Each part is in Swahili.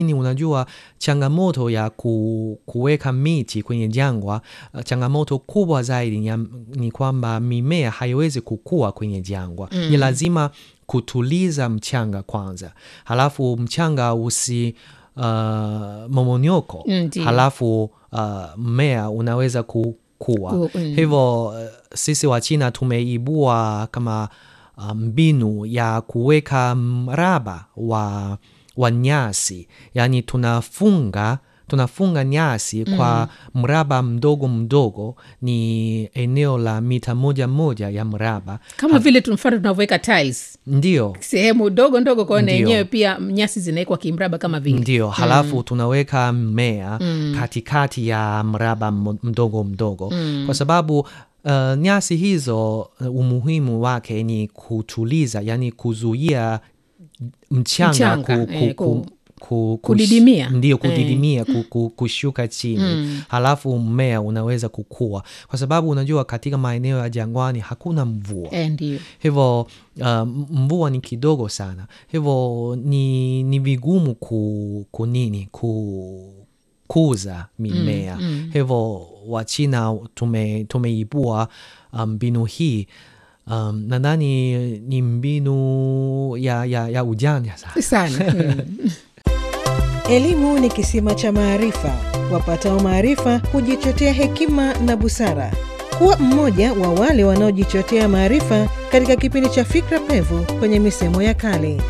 Ni unajua changamoto ya ku, kuweka miti kwenye jangwa, uh, changamoto kubwa zaidi ni, ya- ni kwamba mimea haiwezi kukua kwenye jangwa. Ni lazima kutuliza mchanga kwanza, halafu mchanga usi uh, momonyoko, Ndiyo. halafu uh, mmea unaweza kukua. Ku- mm. Hivyo uh, sisi wa China tumeibua kama uh, mbinu ya kuweka mraba wa, wa nyasi, yaani tunafunga tunafunga nyasi kwa mraba mdogo mdogo, ni eneo la mita moja moja ya mraba. kama vile tu mfano tunavyoweka tiles Ndio, sehemu ndogo ndogo kwaona Ndio. yenyewe pia nyasi zinawekwa kimraba kama vile ndio. Halafu tunaweka mmea katikati ya mraba m- mdogo mdogo, kwa sababu uh, nyasi hizo uh, umuhimu wake ni kutuliza, yani kuzuia mchanga, Mchanga, ku, eh, ku, ku- ku, ku, kudidimia. ndio Eh. kudidimia ku, ku, kushuka chini halafu mmea unaweza kukua, kwa sababu unajua katika maeneo ya jangwani hakuna mvua eh, ndio hivyo uh, mvua ni kidogo sana, hivyo ni, ni vigumu ku, kunini ku, kuza mimea hivyo Wachina tume, tumeibua uh, mbinu hii um, nadhani ni mbinu ya, ya, ya ujanja sana. sana mm. Elimu ni kisima cha maarifa. Wapatao maarifa hujichotea hekima na busara. Kuwa mmoja wa wale wanaojichotea maarifa katika kipindi cha Fikra Pevu kwenye misemo ya kale.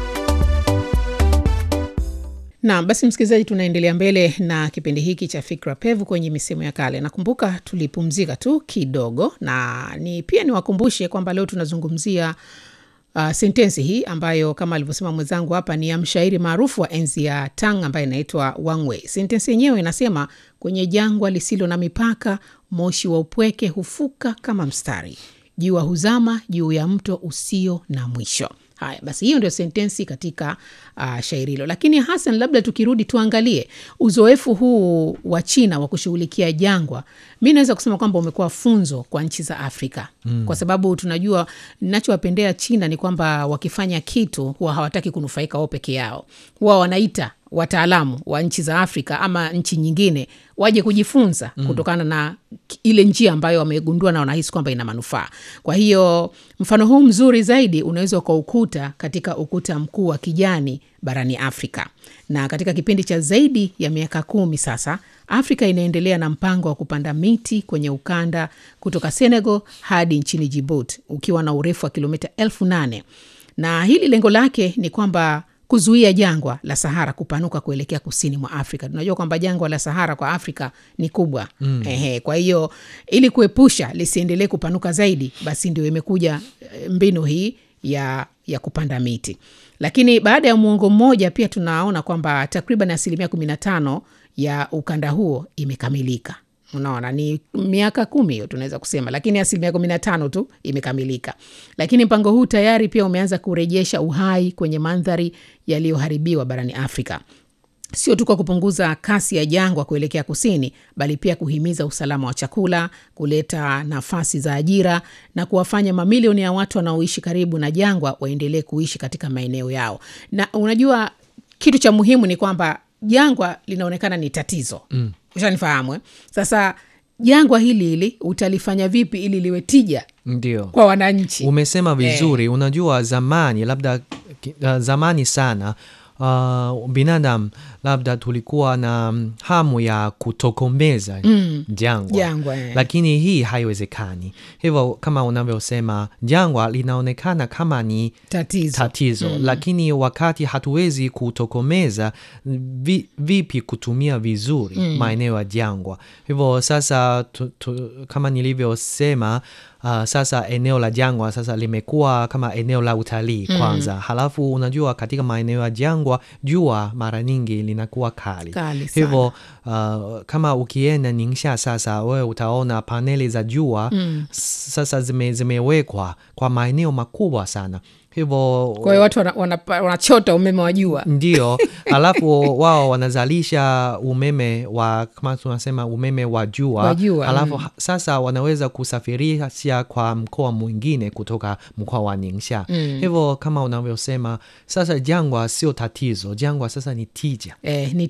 Naam, basi msikilizaji, tunaendelea mbele na kipindi hiki cha Fikra Pevu kwenye misemo ya kale. Nakumbuka tulipumzika tu kidogo, na ni pia niwakumbushe kwamba leo tunazungumzia uh, sentensi hii ambayo kama alivyosema mwenzangu hapa ni ya mshairi maarufu wa enzi ya Tang ambaye inaitwa Wang Wei. Sentensi yenyewe inasema, kwenye jangwa lisilo na mipaka, moshi wa upweke hufuka kama mstari, jua huzama juu ya mto usio na mwisho. Haya basi, hiyo ndio sentensi katika uh, shairi hilo. Lakini Hasan, labda tukirudi tuangalie uzoefu huu wa China wa kushughulikia jangwa, mi naweza kusema kwamba umekuwa funzo kwa nchi za Afrika mm. kwa sababu tunajua, ninachowapendea China ni kwamba wakifanya kitu huwa hawataki kunufaika wao peke yao, huwa wanaita wataalamu wa nchi za Afrika ama nchi nyingine waje kujifunza mm. kutokana na k- ile njia ambayo wamegundua na wanahisi kwamba ina manufaa. Kwa hiyo mfano huu mzuri zaidi unaweza ukaukuta katika ukuta mkuu wa kijani barani Afrika, na katika kipindi cha zaidi ya miaka kumi sasa Afrika inaendelea na mpango wa kupanda miti kwenye ukanda kutoka Senegal hadi nchini Djibouti ukiwa na urefu wa kilomita elfu nane na hili lengo lake ni kwamba kuzuia jangwa la Sahara kupanuka kuelekea kusini mwa Afrika. Tunajua kwamba jangwa la Sahara kwa Afrika ni kubwa mm. Ehe, kwa hiyo ili kuepusha lisiendelee kupanuka zaidi, basi ndio imekuja eh, mbinu hii ya, ya kupanda miti. Lakini baada ya muongo mmoja pia tunaona kwamba takriban asilimia kumi na tano ya ukanda huo imekamilika. Unaona, ni miaka kumi hiyo tunaweza kusema, lakini asilimia kumi na tano tu imekamilika. Lakini mpango huu tayari pia umeanza kurejesha uhai kwenye mandhari yaliyoharibiwa barani Afrika, sio tu kwa kupunguza kasi ya jangwa kuelekea kusini, bali pia kuhimiza usalama wa chakula, kuleta nafasi za ajira na kuwafanya mamilioni ya watu wanaoishi karibu na jangwa waendelee kuishi katika maeneo yao. Na unajua kitu cha muhimu ni kwamba jangwa linaonekana ni tatizo mm. Ushanifahamu eh? Sasa jangwa hili hili utalifanya vipi ili liwe tija Ndio. kwa wananchi? Umesema vizuri. Unajua zamani labda ki- uh, zamani sana uh, binadamu labda tulikuwa na mm, hamu ya kutokomeza jangwa, Jangwa, eh. lakini hii haiwezekani. Hivyo kama unavyosema, jangwa linaonekana kama ni Tatizo. tatizo lakini wakati hatuwezi kutokomeza vi, vipi kutumia vizuri maeneo ya jangwa hivyo sasa tu, tu, kama nilivyosema uh, sasa eneo la jangwa sasa limekuwa kama eneo la utalii kwanza halafu unajua katika maeneo ya jangwa jua mara nyingi linakuwa kali, Kali sana. hivyo uh, kama ukienda Ningxia sasa wewe utaona paneli za jua sasa zime, zimewekwa kwa maeneo makubwa sana hivyo kwa hiyo watu wana- wanapa- wanachota umeme wa jua ndio alafu wao wanazalisha umeme wa kama tunasema umeme wa jua Wa jua, alafu mm. ha- sasa wanaweza kusafirisha kwa mkoa mwingine kutoka mkoa wa Ningxia Mm. hivyo kama unavyosema sasa jangwa sio tatizo jangwa sasa ni tija eh, ni